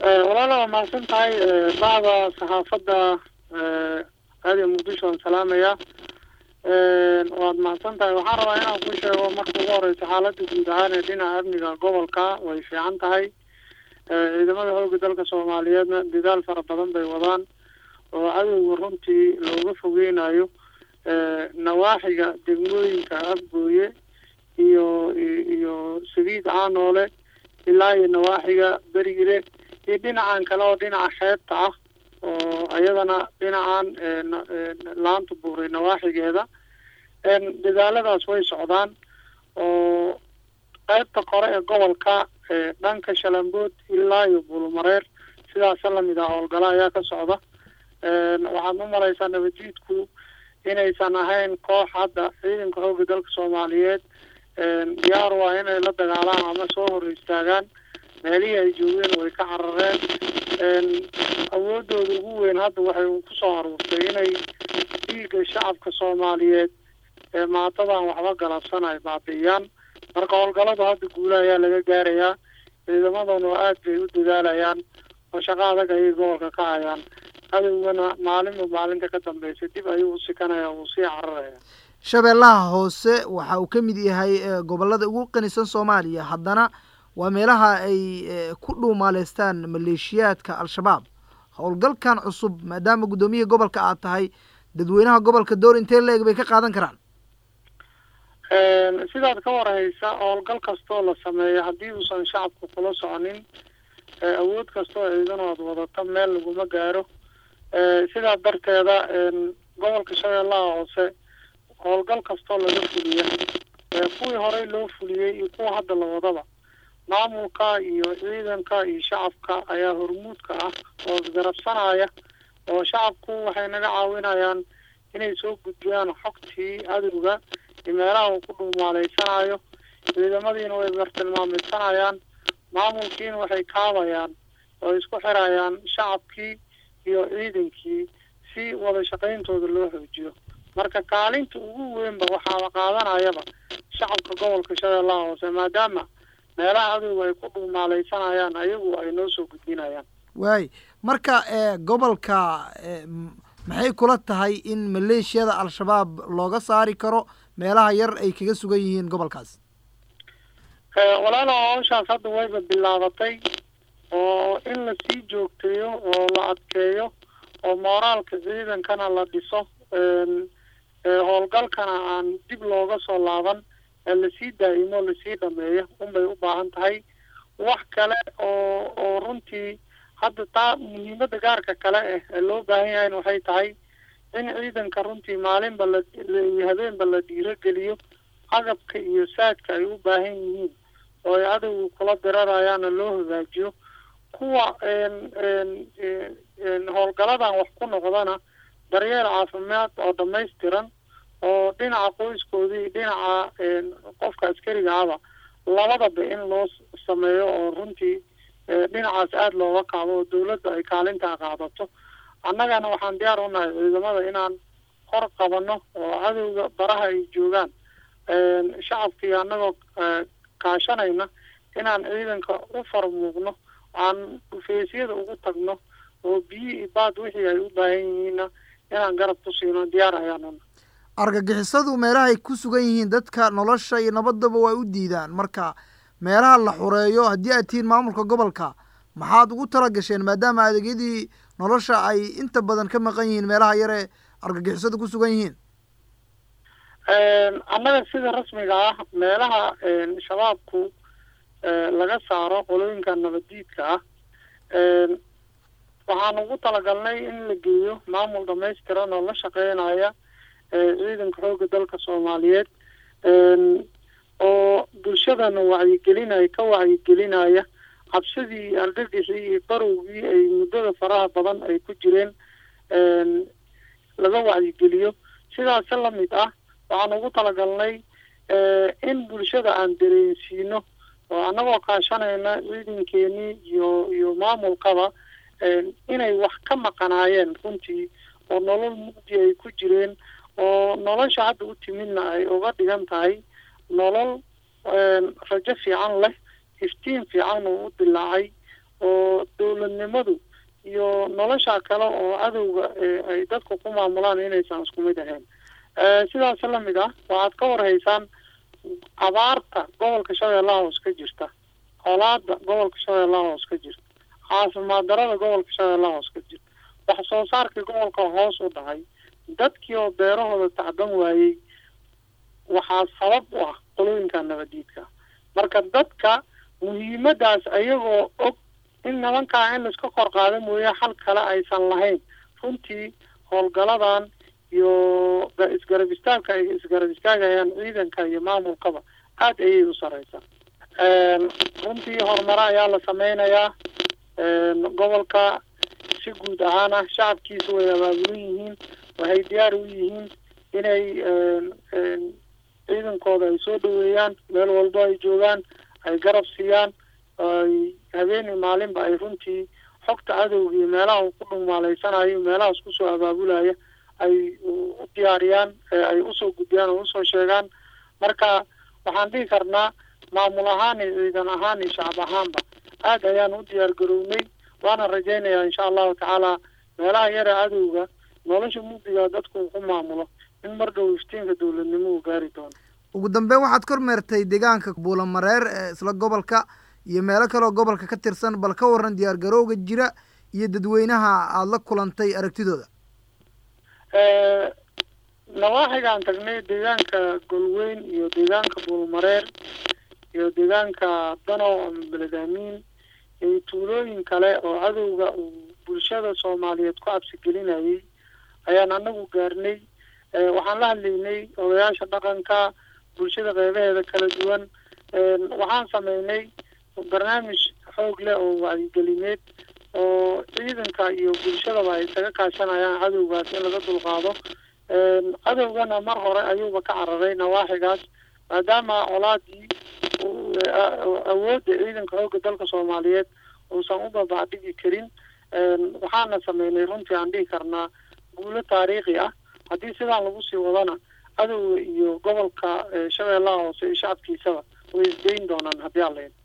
walaala waa mahadsan tahay bacda saxaafadda aadiya muqdisho waan salaamaya waad mahadsan tahay waxaan rabaa inaan ku sheego marka ugu horeysa xaaladda guud ahaan ee dhinaca amniga gobolka way fiican tahay ciidamada xoogga dalka soomaaliyeedna dadaal fara badan bay wadaan oo cadowga runtii looga fogeynayo nawaaxiga degmooyinka afgooye iyo iyo sabiid caanoole ilaa iyo nawaaxiga berigire iyo dhinacan kale oo dhinaca xeebta ah oo iyadana dhinacan laanta buuray nawaaxigeeda dadaaladaas way socdaan oo qaybta kore ee gobolka dhanka shalambood ilaa iyo buulmareer sidaasa lamid ah howlgalo ayaa ka socda waxaad u malaysaa nabadjiidku inaysan ahayn koox hadda ciidanka xoogga dalka soomaaliyeed diyaar waa inay la dagaalaan ama soo hor istaagaan meelihii ay joogeen way ka carareen awoodooda ugu weyn hadda waxay kusoo aruurtay inay dhiigga shacabka soomaaliyeed ee maatadan waxba galabsan ay baabi'iyaan marka howlgaladu hadda guula ayaa laga gaarayaa ciidamaduna aad bay u dadaalayaan oo shaqo adag ayay gobolka ka hayaan cadowgana maalinba maalinta ka dambeysa dib ayuu u sikanaya wuu sii cararaya shabeellaha hoose waxa uu ka mid yahay gobollada ugu qanisan soomaaliya haddana waa meelaha ay ku dhuumaaleystaan maleeshiyaadka al-shabaab howlgalkan cusub maadaama guddoomiyaha gobolka aad tahay dadweynaha gobolka door intee la-eg bay ka qaadan karaan sidaad ka warhaysa howlgal kastoo la sameeyo haddii uusan shacabku kula soconin awood kastoo ciidanood wadata meel laguma gaaro sidaa darteeda gobolka shabeellaha hoose howlgal kastoo laga fuliya kuwii horey loo fuliyey iyo kuwa hadda la wadaba maamulka iyo ciidanka iyo shacabka ayaa hormuudka ah oo isgarabsanaya oo shacabku waxay naga caawinayaan inay soo gudbiyaan xogtii cadowga iyo meelaha uu ku dhuumaaleysanayo ciidamadiina way bartilmaameysanayaan maamulkiina waxay kaabayaan oo isku xirayaan shacabkii iyo ciidankii si wada shaqayntooda loo xoojiyo marka kaalinta ugu weynba waxaaba qaadanayaba shacabka gobolka shabeellaha hoose maadaama meelaha cadowga ay ku dhuumaaleysanayaan ayagu ay noo soo gudbinayaan waay marka gobolka maxay kula tahay in maleeshiyada al-shabaab looga saari karo meelaha yar ay kaga sugan yihiin gobolkaas walaala hawshaas hadda wayba bilaabatay oo in lasii joogteeyo oo la adkeeyo oo mooraalka ciidankana la dhiso howlgalkana aan dib looga soo laaban lasii daa'imo lasii dhameeyo unbay u baahan tahay wax kale oo oo runtii hadda taa muhiimada gaarka kale eh ee loo baahan yahayna waxay tahay in ciidanka runtii maalinba la iyo habeenba la dhiirogeliyo agabka iyo saadka ay u baahan yihiin oo ay cadowga kula dirarayaana loo hagaajiyo kuwa howlgaladan wax ku noqdana daryeel caafimaad oo dhamaystiran oo dhinaca qoyskooda iyo dhinaca qofka askariga aba labadaba in loo sameeyo oo runtii dhinacaas aada looga qaado oo dawladda ay kaalintaa qaadato annagana waxaan diyaar u nahay ciidamada inaan hor qabano oo cadowga baraha ay joogaan shacabkii annagoo kaashanayna inaan ciidanka u farmuuqno aan dhufeysyada ugu tagno oo biyi iyo baad wixii ay u baahan yihiinna inaan garab ku siino diyaar ayaanuna argagixisadu meelaha ay ku sugan yihiin dadka nolosha iyo nabaddaba waa u diidaan marka meelaha la xureeyo haddii aad tihiin maamulka gobolka maxaad ugu tala gasheen maadaama adeegyadii nolosha ay inta badan ka maqan yihiin meelaha yare argagixisadu ku sugan yihiin annaga sida rasmiga ah meelaha shabaabku laga saaro qolooyinka nabaddiidka ah waxaan ugu talagalnay in la geeyo maamul dhamaystiran oo la shaqeynaya ciidanka xoogga dalka soomaaliyeed oo bulshadana wacyigelinaya ka wacyigelinaya cabsidii argagixii iyo barowgii ay muddada faraha badan ay ku jireen laga wacyigeliyo sidaasi lamid ah waxaan ugu talagalnay in bulshada aan dareensiino oo annagoo kaashanayna ciidankeenii iyo iyo maamulkaba inay wax ka maqanaayeen runtii oo nolol mugdi ay ku jireen oo nolosha hadda u timidna ay uga dhigan tahay nolol rajo fiican leh iftiin fiican uu u dilaacay oo dowladnimadu iyo nolosha kale oo cadowga ay dadku ku maamulaan inaysan isku mid ahayn sidaas lamid ah waxaad ka warhaysaan abaarta gobolka shabeellaha hoos ka jirta colaada gobolka shabeellaha hoos ka jirta caafimaad darada gobolka shabeellaha hoos ka jirta wax soo saarkii gobolka hoos u dhacay dadkii oo beerahooda tacban waayey waxaa sabab u ah qolooyinka nabadiidka marka dadka muhiimadaas ayagoo og in nimankaa in laiska kor qaada mooye xal kale aysan lahayn runtii howlgaladan iyo isgarab istaagka ay isgarab istaagayaan ciidanka iyo maamulkaba aada ayay u sareysaa runtii horumaro ayaa la sameynayaa gobolka si guud ahaan ah shacabkiisa way abaabulan yihiin waxay diyaar u yihiin inay ciidankooda ay soo dhaweeyaan meel walbo ay joogaan ay garab siiyaan ay habeeni maalinba ay runtii xogta cadowga iyo meelaha uu ku dhumaaleysanayo meelahaas kusoo abaabulaya ay u diyaariyaan ay usoo gudbiyaan oo usoo sheegaan marka waxaan dhihi karnaa maamul ahaan iyo ciidan ahaan iyo shacab ahaanba aada ayaan u diyaar garownay waana rajaynayaa insha allahu tacaala meelaha yara cadowga nolosha mugdiga dadku uu ku maamulo in mar dhow iftiinka dowladnimo uu gaari doono ugu dambeyn waxaad kormeertay deegaanka buulamareer ee isla gobolka iyo meelo kaleoo gobolka ka tirsan bal ka waran diyaar garowga jira iyo dadweynaha aada la kulantay aragtidooda nawaaxigaan tagnay deegaanka golweyn iyo deegaanka buulmareer iyo deegaanka danow ama beled amiin iyo tuulooyin kale oo cadowga uu bulshada soomaaliyeed ku cabsi gelinayay ayaan anagu gaarnay waxaan la hadlaynay odayaasha dhaqanka bulshada qeybaheeda kala duwan waxaan sameynay barnaamij xoog leh oo wacyigelineed oo ciidanka iyo bulshadaba ay isaga kaashanayaan cadowgaas in laga dulqaado cadowgana mar hore ayuuba ka cararay nawaaxigaas maadaama colaadii awoodda ciidanka xoogga dalka soomaaliyeed uusan u babacdhigi karin waxaana sameynay runtii aan dhihi karnaa guulo taariikhi ah haddii sidaan lagu sii wadana cadowga iyo gobolka shabeellaha hoose iyo shacabkiisaba way isdayn doonaan haddii aan layn